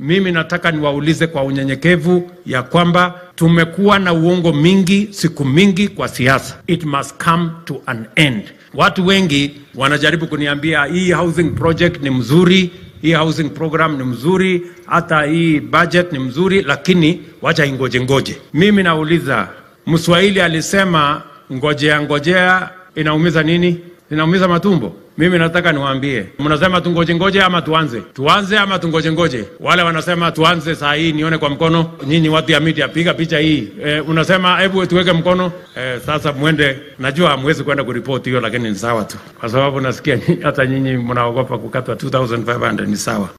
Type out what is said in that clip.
mimi nataka niwaulize kwa unyenyekevu ya kwamba tumekuwa na uongo mingi siku mingi kwa siasa. It must come to an end. Watu wengi wanajaribu kuniambia hii housing project ni mzuri, hii housing program ni mzuri, hata hii budget ni mzuri, lakini wacha ingoje ngoje. Mimi nauliza, Mswahili alisema ngojea ngojea inaumiza nini? Inaumiza matumbo. Mimi nataka niwaambie, mnasema tungoje ngoje ama tuanze? Tuanze ama tungoje ngoje? Wale wanasema tuanze saa hii, nione kwa mkono. Nyinyi watu ya media, piga picha hii. E, unasema hebu tuweke mkono. E, sasa mwende, najua hamwezi kwenda kuripoti hiyo, lakini ni sawa tu, kwa sababu nasikia hata nyinyi mnaogopa kukatwa 2500 ni sawa.